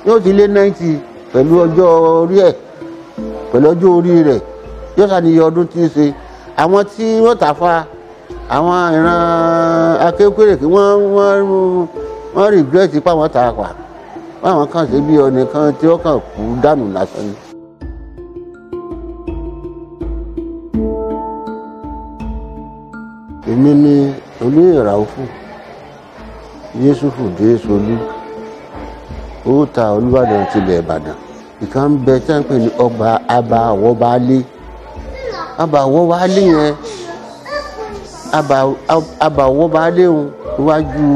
yóò ti lé náìtì pẹ̀lú ọjọ́ orí ẹ̀ pẹ̀lú ọjọ́ orí rẹ̀ yóò ṣàníyẹ ọdún tí ń ṣe àwọn tí wọ́n tà fa àwọn ìran akéwkéèrè kí wọ́n wọ́n wọ́n rìgírẹ́tì páwọn tà pa báwọn kàn ṣe bí ọ̀nìkan tí ó kàn kú dànù lásán ni. èmi ni olóyè ràúfù yéṣùfù déṣolú ó ta olùbàdàn tilẹ̀ ìbàdàn ìkan ń bẹ tí wọ́n ń pè ní ọba abàwọ́baálé abàwọ́baálé yẹn abàwọ́baálé òun iwájú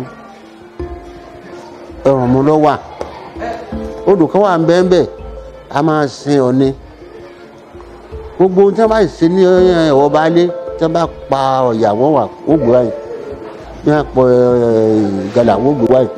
ẹ̀rùn mu lọ́wà odò kan wà ń bẹ́ẹ̀ bẹ́ẹ̀ a máa sin ọ̀ni gbogbo ohun tí wọ́n bá ṣe ní ọbaálé tí wọ́n bá pa ọ̀yà wọ́n wà ó gbé wáyé ní àpò ìgalà wọ́n gbé wáyé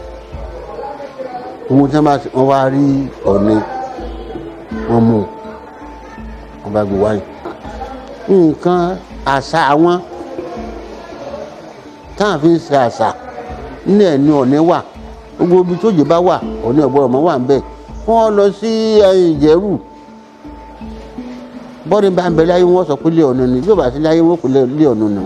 ohun tí wọ́n bá wọ́n wá rí ọ̀ni wọ́n mú wọ́n bá gbé wáyé nǹkan àṣà àwọn táwọn fi ń ṣe àṣà ní ẹ̀nu ọ̀ni wà gbogbo ibi tó jẹ bá wà ọ̀ni ọ̀gbọ́n ọmọ wà ń bẹ̀ wọ́n lọ sí ìjẹ́rù bọ́ọ̀dì bá ń bẹ láyé wọ́n sọ pé lé ọ̀nà ni bí ó bá sí láyé wọ́n pè lé ọ̀nà nù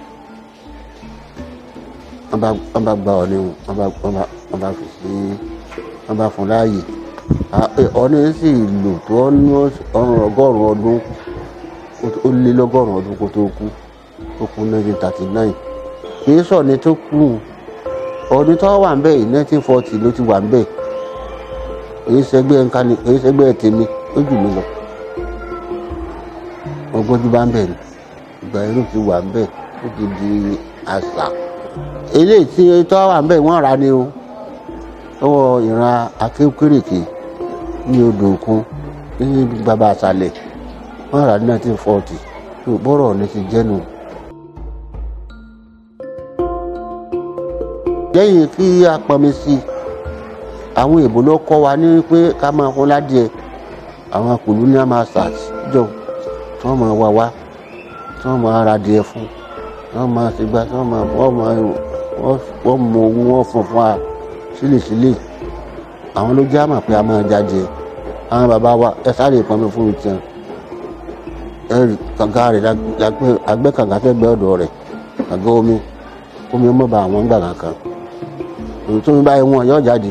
wọ́n bá gba ọ̀nà wọ́n bá fi sí wọ́n bá fún láàyè ọ̀nà sì lò tó ọ̀rùn ọgọ́rùn-ún ọdún ó lé lọ́gọ́rùn-ún ọdún kó tó kú ó kú nineteen thirty nine kì í sọ̀ni tó kú ọdún tó wà ń bẹ̀ yìí nineteen forty ló ti wà ń bẹ̀ èyí sẹgbẹ́ nǹkan ni èyí sẹgbẹ́ tèmi ó jù mí lọ ọgbọ́n tí bá ń bẹ̀ ni ìgbà yẹn ló ti wà ń bẹ̀ ó ti di àṣà eléyìí tí tó wà ń bẹ̀ wọ́n rà ni o lọ́wọ́ ìran akéwkéréke ní odò òkun ní bàbá àṣàlẹ̀ wọ́n rà ní nineteen forty tó bọ́rọ̀ ní ti jẹ́nu. lẹ́yìn kí a pọnmi sí i àwọn èèbò ló kọ́ wa ní pé ká máa fún ládìẹ àwọn colonial masters jọ tí wọ́n máa wá wá tí wọ́n máa ra díẹ̀ fún tí wọ́n máa ṣègbà tí wọ́n máa wọ́n máa wọ́n mọ owó wọn fún fún wa sílẹ̀sílẹ̀ àwọn ló já mà pé a máa jáde àwọn bàbá wa ẹ sáré pọnmi fún mi tiẹ̀ ẹ rí kànga rẹ̀ lágbẹ́ kànga tẹ́gbẹ́ ọ̀dọ̀ rẹ̀ kànga omi omi ọmọ bá àwọn gbàgà kan èyí tó ń báyìí wọn yóò jáde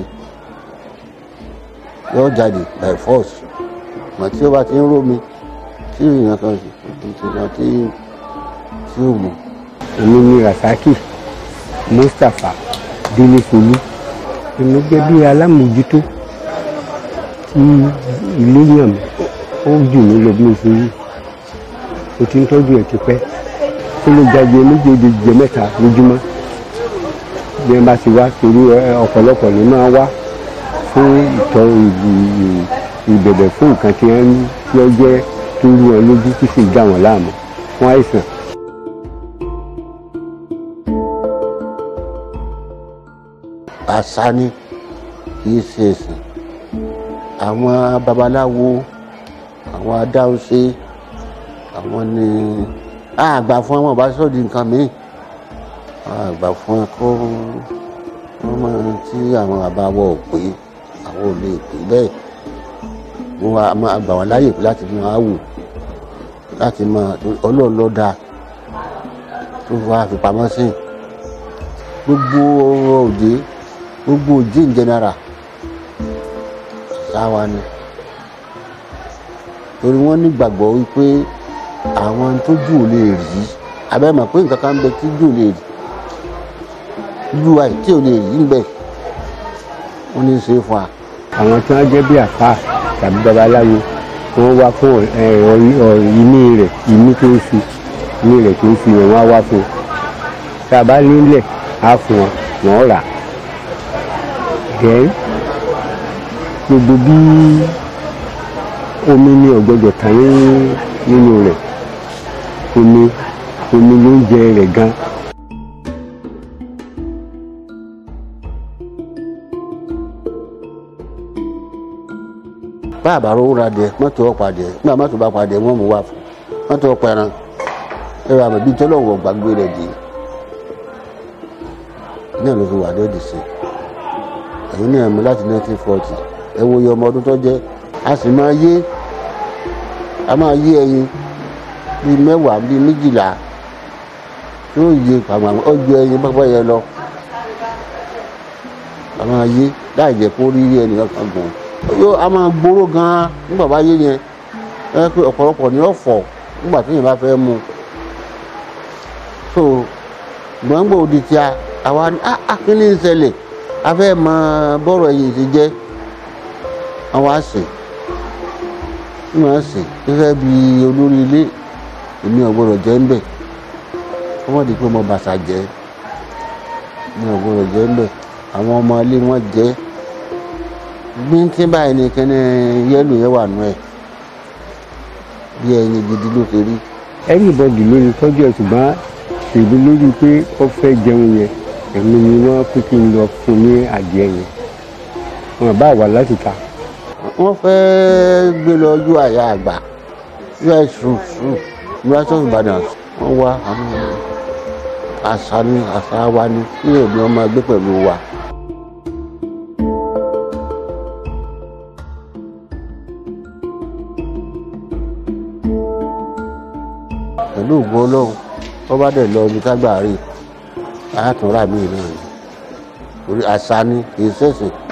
yóò jáde by force mà tí ó bá ti ń rómi tí èèyàn kan ìṣèjọba tí tí ó mú. èmi ni rasaki mustapha délé folú èmi jẹ́ bí alámòjútó tí ilé yàn mí ó jù mí lọ bí mo ṣe yí o ti ń tọ́jú ẹ̀ tipẹ́ ó lè jáde méjèèjì jẹ mẹ́ta lójúmọ́ bí wọ́n bá ti wá torí ọ̀pọ̀lọpọ̀ ló máa wá fún ìtọ́ ìbẹ̀bẹ̀ fún nǹkan tí wọ́n tí ó jẹ́ tó rú wọn lójú tí sì dá wọn láàmú fún àìsàn. àṣà ni kì í ṣe ẹ̀sìn àwọn babaláwo àwọn adáhunṣe àwọn ni àgbà fún àwọn ọba sọ́ọ̀dì nǹkan míì àgbà fún ẹ kó wọ́n máa tí àwọn àbáwọ̀ pé àwọn ò lè pè bẹ́ẹ̀ wọ́n wá máa gbà wọ́n láyè láti máa wò láti máa ọlọ́run ló dáa tó wá fipamọ́ sí gbogbo òde gbogbo òde in general sáwa ni torí wọ́n nígbàgbọ́ wípé àwọn tójú ò lè rí abẹ́mọ̀ pé nǹkan kan ń bẹ tí jù lè rí ju àìtí ò lè rí ń bẹ wọ́n ní í ṣe fún wa. àwọn tí wọ́n jẹ́ bí àpá tàbí babaláwo wọ́n wá fún ìní rẹ̀ ìní tó ń fi ìní rẹ̀ tó ń fi wọ́n wá wá fún un tá a bá nílẹ̀ á fún wọn wọ́n rà then gbogbo bí omi ní ọ̀gbọ́dọ̀ tán nínú rẹ̀ omi omi ló ń jẹ rẹ̀ gan. bá a bá rówó ra dẹ mọ́tò ọ̀pá dẹ nígbà mọ́tò bá pa dẹ wọ́n mú wá fún mọ́tò ọ̀pá ẹran ẹ̀rọ àmọ̀bí tọ́lọ́wọ̀ gbàgbé rẹ̀ dé náà ló fi wà lóde sí ẹ̀yin náà mú láti 1940 ẹ wo iye ọmọ ọdún tó jẹ́ a sì máa yé a máa yé ẹyin bíi mẹ́wàá bíi méjìlá tí ó yé pàmò ó ju ẹyin pápá yẹn lọ a máa yé láì jẹ́ kó rí ẹnìkan kan gùn yóò a máa gbóró gan-an nígbà bá yé yẹn ẹ pé ọ̀pọ̀lọpọ̀ ni ó fọ̀ nígbà tí yẹn bá fẹ́ mu so gbọ̀ngbò òdì tí a àwa ní akíní ń ṣẹlẹ̀ a fẹ́ mọ bọ́rọ̀ ẹ̀yìn ti jẹ́ àwọn àṣẹ ní wọ́n ṣe gẹ́gẹ́ bí olórí ilé èmi ò gbọ́dọ̀ jẹ́ ń bẹ̀ wọ́n di pé mo bàṣà jẹ́ mi ò gbọ́dọ̀ jẹ́ ń bẹ̀ àwọn ọmọ ilé wọn jẹ́ gbíntín báyìí ni kẹ́ni yẹ́lò yẹn wà nù ẹ̀ bí ẹyin gidi ló ṣe rí everybody ló ní tọ́jú ẹ̀ ṣùgbọ́n ṣèlú lórí pé ó fẹ́ jẹun yẹn èmi ni wọ́n pé kí n lọ fún ní adìẹ yẹn wọn bá wà láti ta wọ́n fẹ́ gbé lọ ojú àyà àgbà us root root university of Ibadan wọ́n wá àwọn àṣà ni àṣà wa ni kí èmi ọmọ ẹgbẹ́ pẹ̀lú wa. pẹ̀lú ògbó ọlọ́run wọ́n bá dẹ̀ lọ ibi tágbà rí àátúnrà míì náà ni torí àṣà ni kì í ṣẹ̀sìn